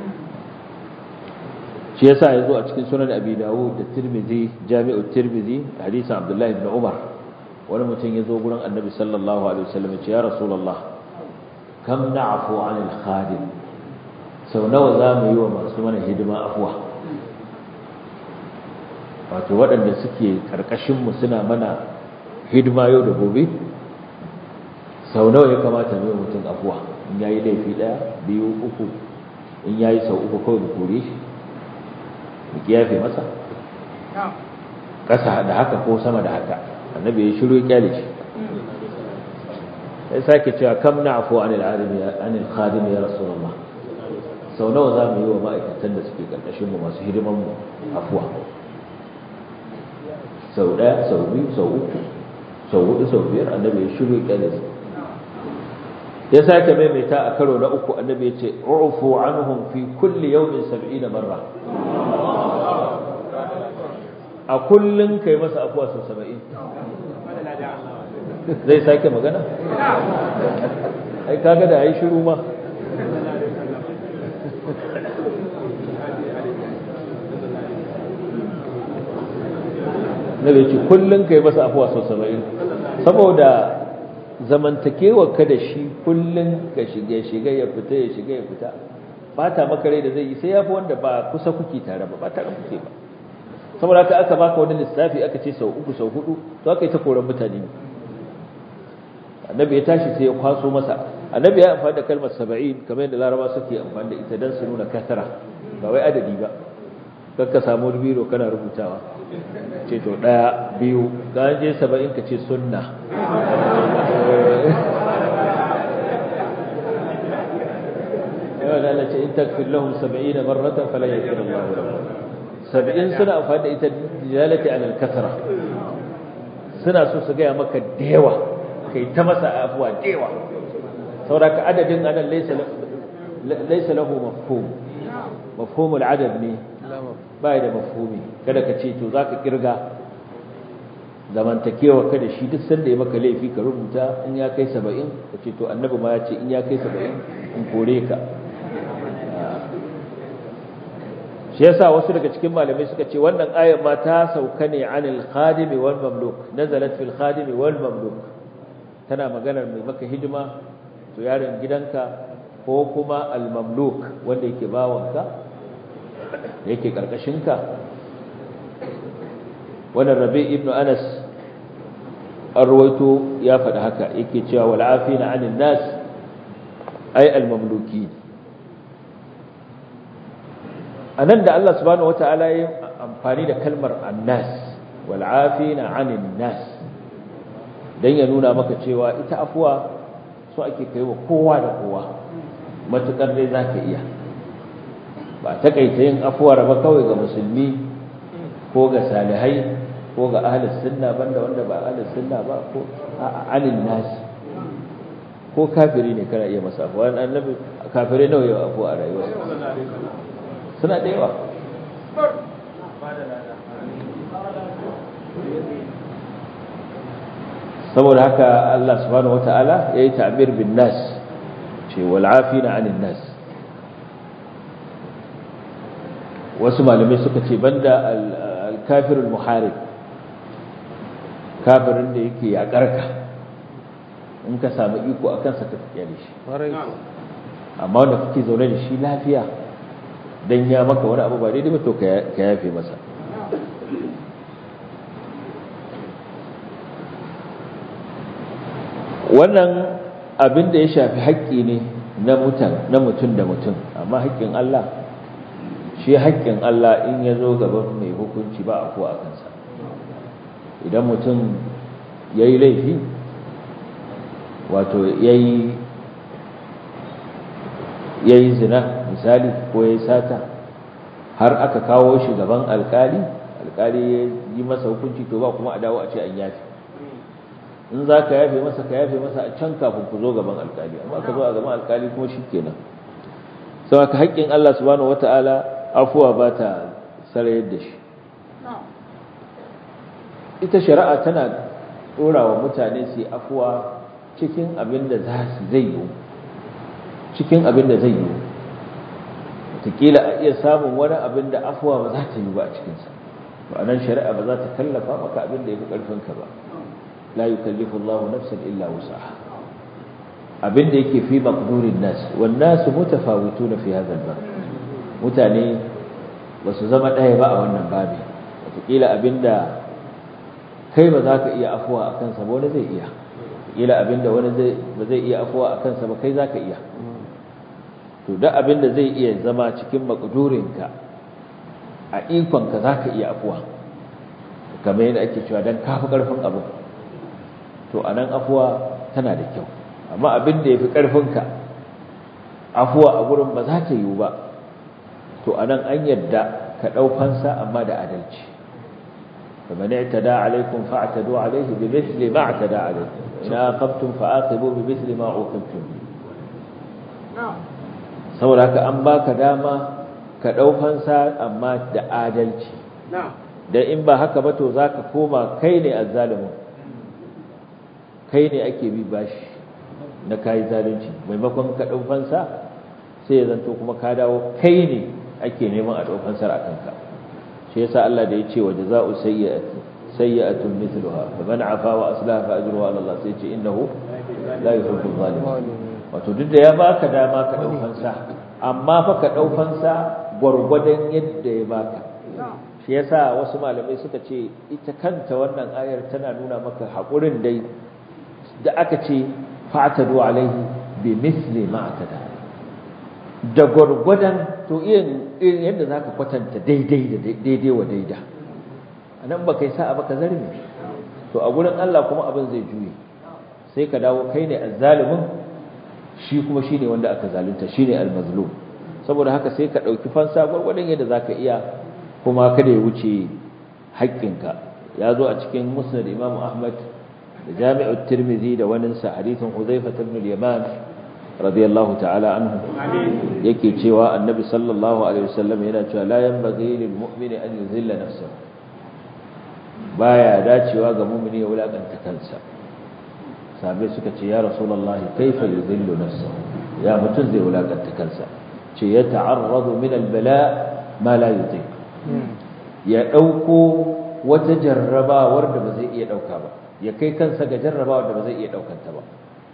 shi yasa yazo a cikin sunan Abi Dawud da Tirmidhi Jami'ut Tirmidhi hadisin Abdullah ibn Umar wani mutum yazo gurin Annabi sallallahu alaihi wasallam ya ce ya Rasulullah kam na'fu 'anil khadim sau nawa za mu yi wa masu mana hidima afuwa wato waɗanda suke ƙarƙashinmu suna mana hidima yau da gobe sau nawa ya kamata mai mutum afuwa in ya yi laifi ɗaya biyu uku in ya yi sau uku kawai da kore shi da kiyafe masa ƙasa da haka ko sama da haka annabi ya shiru ya kyale shi ya sake cewa kam na afuwa anil khadim ya rasulullah sau nawa za mu yi wa ma'aikatan da suke ƙarƙashinmu masu hidimanmu afuwa sau ɗaya sau biyu sau uku sau hudu sau biyar annabi ya shiru ƙyalis ya sake maimaita a karo na uku annabi ya ce ufu anhum fi kulli yawmin sab'ina marra a kullun kai masa afuwa sau saba'in zai sake magana ai kaga da yayi shiru ma na ce kullum ka yi masa afuwa sau saba'in saboda zamantakewa ka da shi kullum ka shiga shiga ya fita ya shiga ya fita ba ta makare da zai yi sai ya fi wanda ba kusa kuke tare ba ba tare kuke ba saboda haka aka baka wani lissafi aka ce sau uku sau hudu to aka yi ta koran mutane annabi ya tashi sai ya kwaso masa annabi ya amfani da kalmar saba'in kamar yadda laraba suke amfani da ita don su nuna kasara ba wai adadi ba kakka samu biro kana rubutawa ce to ɗaya biyu ga je saba'in ka ce sunna yawan da ce in takfir lahum saba'in da marratan falan yakir Allah lahum saba'in suna amfani da ita dilalati alal kasara suna so su gaya maka da yawa kai ta masa afuwa da yawa sauraka adadin anan laysa lahu mafhum mafhumul adad ne ba da mafhumi kada ka ce to za ka kirga zamantakewa kada shi duk sanda ya maka laifi ka rubuta in ya kai saba'in ka ce to annabi ma ya ce in ya kai saba'in in kore ka shi yasa wasu daga cikin malamai suka ce wannan ayar ma ta sauka ne anil khadimi wal mamluk nazalat fil khadimi wal mamluk tana maganar mai maka hidima to yaron gidanka ko kuma al mamluk wanda yake bawanka da yake karkashinka wannan rabi ibn anas an rawaito ya faɗi haka yake cewa wal'afina anin nas ay al-mamluki anan da Allah subhanahu wata'ala ya amfani da kalmar annas wal'afina anin nas dan ya nuna maka cewa ita afuwa so ake kaiwa kowa da kowa matukar dai zaka iya ba takaita yin afuwar ba kawai ga musulmi ko ga salihai ko ga ahlus sunna banda wanda ba ahlus sunna ba ko anin nas ko kafiri ne kana iya masa afuwa annabi kafirai nawa yawa afuwa a rayuwarsa suna da yawa saboda haka Allah subhanahu wataala yayi ta'bir bin nas ce wal afina anin nas wasu malamai suka ce banda al-kafirul muharib kafirin da yake yakarka in ka samu iko akan sa ka kyale shi amma wanda kake zaune da shi lafiya dan ya maka wani abu ba daidai ba to ka yafe masa wannan abin da ya shafi haƙƙi ne na mutum na mutum da mutum amma haƙƙin Allah shi haƙƙin Allah in ya zo gaban mai hukunci ba a ko a kansa idan mutum ya yi laifi wato ya yi zina misali ko ya yi sata har aka kawo shi gaban alkali alkali ya yi masa hukunci to ba kuma a dawo a ce an yafe in za ka yafe masa ka yafe masa a can kafin ku zo gaban alkali amma ka zo a gaban alkali kuma shi kenan sau haka haƙƙin Allah subhanahu wata'ala afuwa ba ta sarayar da shi ita shari'a tana ɗora wa mutane su afuwa cikin abin da za su zai yiwu cikin abin da zai yiwu wataƙila a iya samun wani abin da afuwa ba za ta yi ba a cikinsa ba nan shari'a ba za ta kallafa maka abin da ya fi ƙarfinka ba la yukallifu Allahu nafsan illa wusaha abin da yake fi maqdurin nas wan nas mutafawituna fi hadha al-bab mutane ba su zama ɗaya ba a wannan babi wataƙila abinda kai ba za ka iya afuwa a kansa ba wani zai iya wataƙila abinda wani ba zai iya afuwa a kansa ba kai za ka iya to duk abinda zai iya zama cikin maqdurinka a ikonka za ka iya afuwa kamar yadda ake cewa don kafi ƙarfin abu to a nan afuwa tana da kyau amma abin da ya fi ƙarfinka afuwa a gurin ba za ta yiwu ba to a nan an yadda ka ɗaukansa amma da adalci kamar ne ta da alaikun fa'atadu alaihi bi misli ma ta da alaikun ina aqabtum fa'aqibu bi misli ma uqibtum saboda haka an baka dama ka ɗaukansa amma da adalci dan in ba haka ba to zaka koma kai ne azzalimin kai ne ake bi bashi na kayi zalunci maimakon ka ɗau fansa sai ya zanto kuma ka dawo kai ne ake neman a ɗau fansar a kanka shi yasa Allah da ya ce wa jaza'u sayyi'ati sayyi'atun mithluha fa man afa wa aslaha fa ajruhu ala Allah sai ya ce innahu la yuhibbu zalimin wato duk da ya baka dama ka ɗau fansa amma fa ka ɗau fansa gwargwadon yadda ya baka shi yasa wasu malamai suka ce ita kanta wannan ayar tana nuna maka haƙurin dai da aka ce fa'tadu alaihi bi misli ma atada da gurgudan to irin irin yadda zaka kwatanta daidai da daidai wa daida anan baka yi sa'a baka zarme to a gurin Allah kuma abin zai juye sai ka dawo kai ne azzalimin shi kuma shine wanda aka zalunta shine almazlum saboda haka sai ka dauki fansa gurgudan yadda zaka iya kuma kada ya wuce haƙƙinka ya zo a cikin musnad Imam Ahmad da jami'ar tirmidhi da waninsa hadithin huzaifa ibn al-yaman radiyallahu ta'ala anhu yake cewa annabi sallallahu alaihi wasallam yana cewa la yanbaghi lil mu'mini an yuzilla nafsahu baya dacewa ga mu'mini ya wulakanta kansa sabai suka ce ya rasulullahi kaifa yuzillu nafsahu ya mutun zai wulakanta kansa ce ya ta'arradu min al-bala ma la yutiq ya dauko wata jarrabawar da ba zai iya dauka ba ya kai kansa ga jarrabawa da ba zai iya daukanta ba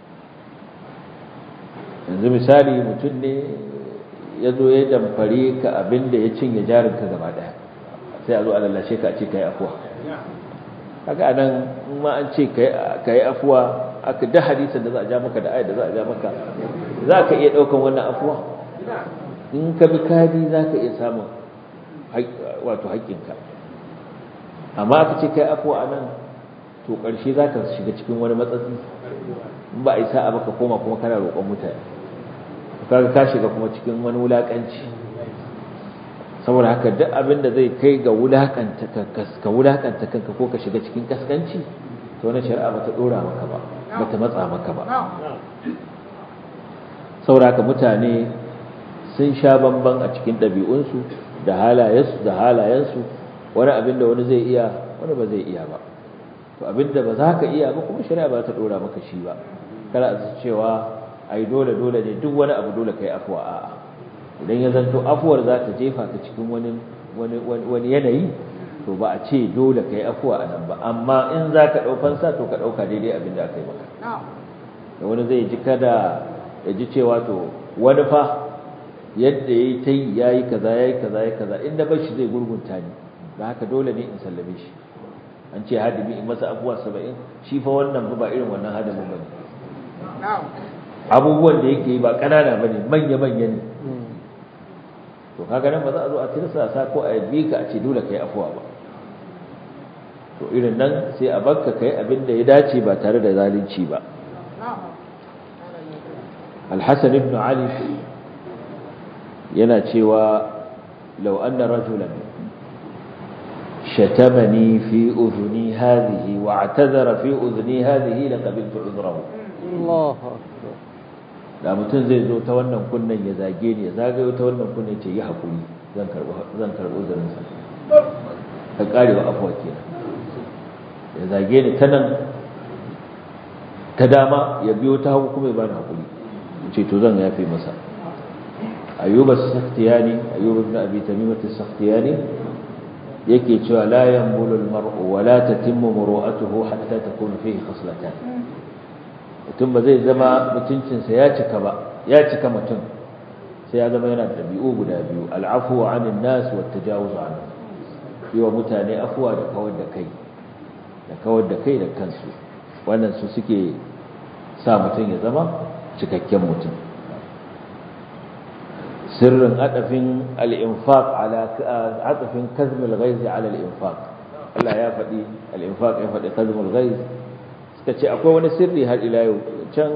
yanzu misali mutum ne ya zo ya damfare ka abinda ya cinye jarinka gaba daya sai a zo a lallashe ka a ce ka yi afuwa haka nan ma an ce ka yi afuwa aka da hadisan da za a ja maka da ayat da za a ja maka za ka iya daukan wannan afuwa in ka bi kadi za ka iya samun wato haƙƙinka amma aka ce ka yi afuwa a nan to ƙarshe za ka shiga cikin wani matsatsi in ba a yi sa'a baka koma kuma kana roƙon mutane kaga ka shiga kuma cikin wani wulaƙanci saboda haka duk abin da zai kai ga wulaƙanta ka wulaƙanta kanka ko ka shiga cikin kaskanci to wani shari'a bata ɗora maka ba bata matsa maka ba saboda haka mutane sun sha bamban a cikin ɗabi'unsu da halayensu da halayensu wani abin da wani zai iya wani ba zai iya ba to abinda ba za ka iya ba kuma shari'a ba ta dora maka shi ba kada a cewa ai dole dole ne duk wani abu dole kai afuwa a'a idan ya zanto afuwar za ta jefa ka cikin wani wani wani yanayi to ba a ce dole kai afuwa a nan ba amma in za ka ɗau fansa to ka ɗauka daidai abin da aka yi maka da wani zai ji kada ya ji cewa to wani fa yadda ya yi ta yi ya yi kaza ya yi kaza ya kaza inda bar shi zai gurgunta ni da haka dole ne in sallame shi an ce hadimi in masa abubuwa saba'in shi fa wannan ba irin wannan hadimin ba ne abubuwan da yake yi ba ƙanana ba ne manya-manya ne to kaga nan ba za a zo a tirsa sa ko a yabi ka a ce dole kai afuwa ba to irin nan sai a bakka kai abin da ya dace ba tare da zalunci ba الحسن بن علي yana cewa لو أن رجلا shatamani fi udhuni hadhihi wa i'tazara fi udhuni hadhihi laqabiltu udhrahu Allahu akbar da mutum zai zo ta wannan kunnen ya zage ni ya zagayo ta wannan kunnen ce yi hakuri zan karbo zan karbo uzurin sa ka karewa afwa kenan ya zage ni ta nan ta dama ya biyo ta hagu kuma ya bani hakuri ce to zan yafe masa ayyuba as-sakhtiyani ayyuba ibn abi tamimah as-sakhtiyani yake cewa la yanbulu al-mar'u wa la tatimmu muru'atuhu hatta takuna fihi khaslatan mutum ba zai zama mutuncinsa ya cika ba ya cika mutum sai ya zama yana da ɗabi'u guda biyu al'afu wa anin nas wa tajawuz an yi wa mutane afuwa da kawar da kai da kawar da kai da kansu wannan su suke sa mutum ya zama cikakken mutum sirrin adafin al-infaq ala adafin kazm al-ghayz ala al-infaq Allah ya faɗi al-infaq ya faɗi kazm al-ghayz suka ce akwai wani sirri har ila yau can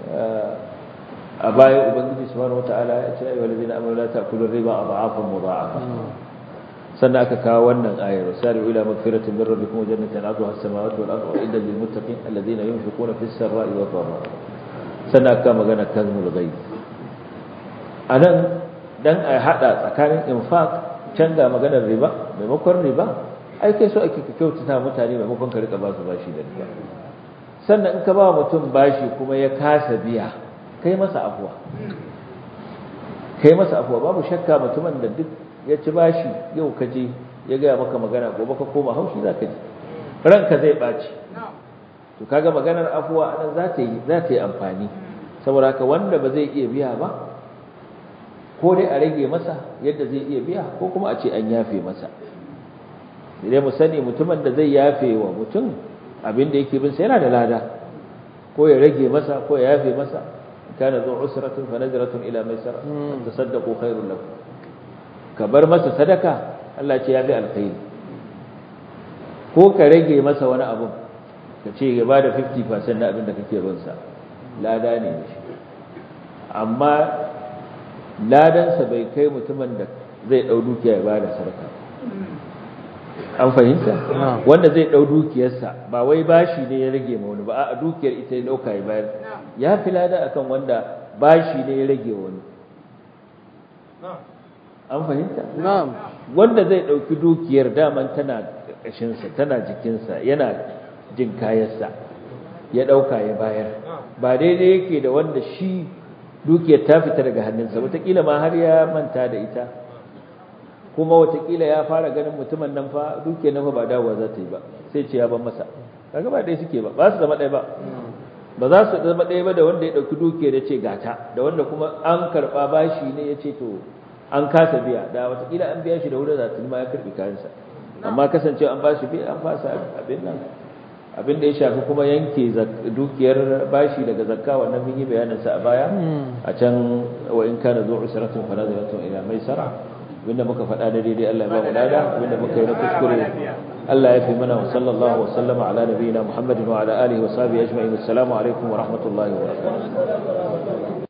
a baya ubangiji subhanahu wataala ya ce ayyuhal ladina amanu la ta'kulu riba adhafan mudha'afa sannan aka kawo wannan ayar sari'u ila magfiratin min rabbikum wa jannatin 'arduha as-samawati wal ardu idda lil muttaqin alladhina yunfiquna fis sarra'i wad dharra sannan aka magana kazmul ghaib anan dan a hada tsakanin infaq can ga maganar riba maimakon riba ai kai so ake kyautata mutane maimakon ka rika ba su bashi da riba sannan in ka ba mutum bashi kuma ya kasa biya kai masa afuwa kai masa afuwa babu shakka mutumin da duk ya ci bashi yau ka je ya gaya maka magana gobe ka koma haushi za ka ji ranka zai ɓaci to kaga maganar afuwa anan za ta yi za ta yi amfani saboda haka wanda ba zai iya biya ba ko dai a rage masa yadda zai iya biya ko kuma a ce an yafe masa sai mu sani mutumin da zai yafe wa mutum abin da yake bin sa yana da lada ko ya rage masa ko ya yafe masa kana zu usratun fa nadratun ila maisara tasaddaqu khairul lakum ka bar masa sadaka Allah ce yafi alkhairi ko ka rage masa wani abu ka ce ya bada 50% na abin da kake bin sa lada ne shi amma ladansa bai kai mutumin da zai dau dukiya ya bada sadaka an fahimta wanda zai dau dukiyarsa ba wai bashi ne ya rage ma wani ba a dukiyar ita ya dauka ya bayar ya fi lada akan wanda bashi ne ya rage wani an fahimta na'am wanda zai dauki dukiyar daman tana kashin sa tana jikin sa yana jin kayansa ya dauka ya bayar ba daidai yake da wanda shi dukiyar ta fita daga hannunsa wataƙila ma har ya manta da ita kuma watakila ya fara ganin mutumin nan fa duke nan fa ba dawowa za ta yi ba sai ce ya ban masa kaga ba ɗaya suke ba ba su zama ɗaya ba ba za su zama ɗaya ba da wanda ya ɗauki duke da ce gata da wanda kuma an karɓa bashi ne ya ce to an kasa biya da watakila an biya shi da wurin za ma ya karɓi kayansa amma kasancewa an bashi biya an fasa abin nan abin da ya shafi kuma yanke dukiyar bashi daga zakka wannan mun yi bayanin sa a baya a can wa in kana zu usratun fa nazaratun ila maisara abinda muka faɗa da daidai Allah ya ba mu lada abinda muka yi na kuskure Allah ya fi mana wa sallallahu wa sallama ala nabiyina Muhammadin wa ala alihi wa sahbihi ajma'in assalamu alaikum wa rahmatullahi wa barakatuh